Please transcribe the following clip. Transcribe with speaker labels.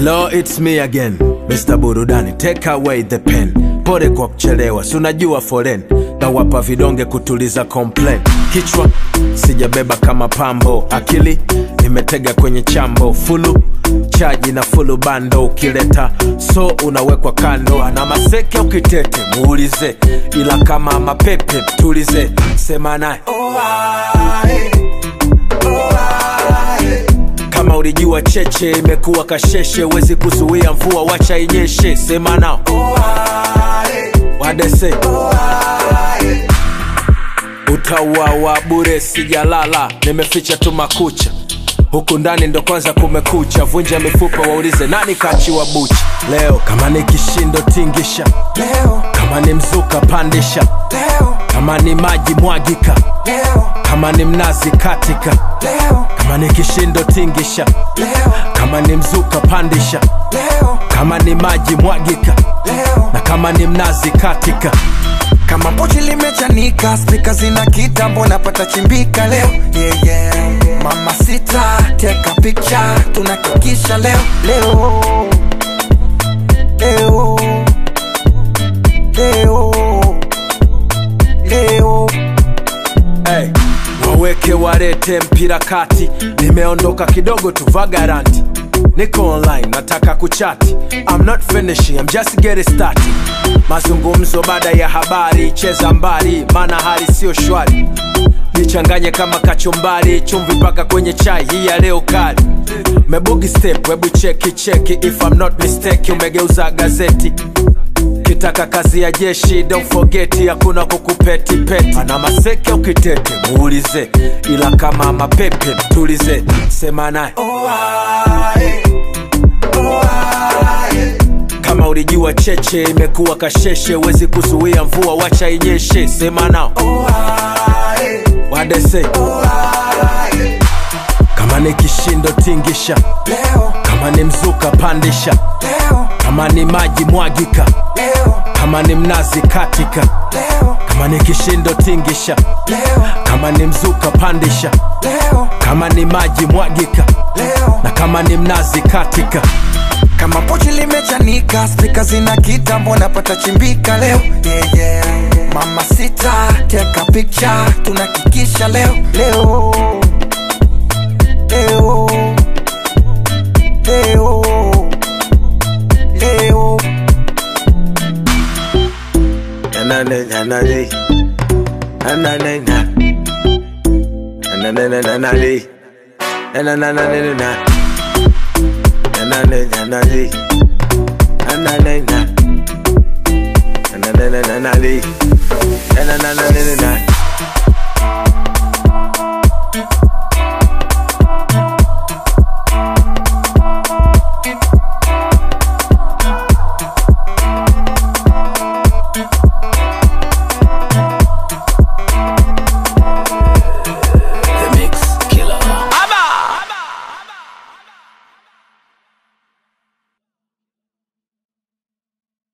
Speaker 1: Hello, it's me again, Mr. Burudani, take away the pen. Pole kwa kuchelewa, si unajua foren na wapa vidonge kutuliza complain. Kichwa sijabeba kama pambo, akili nimetega kwenye chambo, fulu chaji na fulu bando, ukileta so unawekwa kando. Ana maseke ukitete muulize, ila kama mapepe tulize, sema naye kama ulijua cheche imekuwa kasheshe, wezi kuzuia mvua, wacha inyeshe. Sema nao wadese utauawa bure, sijalala, nimeficha tu makucha huku ndani ndo kwanza kumekucha, vunja mifupa, waulize nani kachiwa bucha leo. Kama ni kishindo tingisha,
Speaker 2: Leo,
Speaker 1: kama ni mzuka pandisha,
Speaker 2: leo,
Speaker 1: kama ni maji mwagika,
Speaker 2: leo,
Speaker 1: kama ni mnazi katika,
Speaker 2: leo,
Speaker 1: kama ni kishindo tingisha,
Speaker 2: leo,
Speaker 1: kama ni mzuka pandisha,
Speaker 2: leo,
Speaker 1: kama ni maji mwagika,
Speaker 2: leo.
Speaker 1: na kama ni mnazi katika.
Speaker 2: Kama pochi limechanika, spika zina kitambo, napata chimbika leo. Yeah, yeah. Mama sita, take a picture, tunakikisha leo, leo, leo, leo, leo.
Speaker 1: Hey, waweke warete mpira kati, nimeondoka kidogo tu vagaranti, niko online nataka kuchati. I'm not finishing, I'm just getting started. Mazungumzo baada ya habari, cheza mbali, maana hali sio shwari. Nichanganye kama kachumbari, chumvi mpaka kwenye chai hii ya leo kali. Mebugi step, webu cheki cheki, if I'm not mistake, umegeuza gazeti kitaka kazi ya jeshi don't forget hakuna kukupeti peti ana maseke ukitete muulize ila kama mapepe tulize sema naye kama ulijua cheche imekuwa kasheshe wezi kuzuia mvua wacha inyeshe sema nao wadese kama ni kishindo tingisha
Speaker 2: Leo,
Speaker 1: kama ni mzuka pandisha
Speaker 2: leo,
Speaker 1: kama ni maji mwagika
Speaker 2: leo,
Speaker 1: kama ni mnazi katika
Speaker 2: leo,
Speaker 1: kama ni kishindo tingisha
Speaker 2: leo,
Speaker 1: kama ni mzuka pandisha
Speaker 2: leo,
Speaker 1: kama ni maji mwagika
Speaker 2: leo.
Speaker 1: na kama ni mnazi katika
Speaker 2: kama pochi limechanika, spika zina kitambo, napata chimbika leo. Yeah, yeah. Mama sita, take a picture, tunakikisha leo, leo, leo, leo, leo.
Speaker 1: Na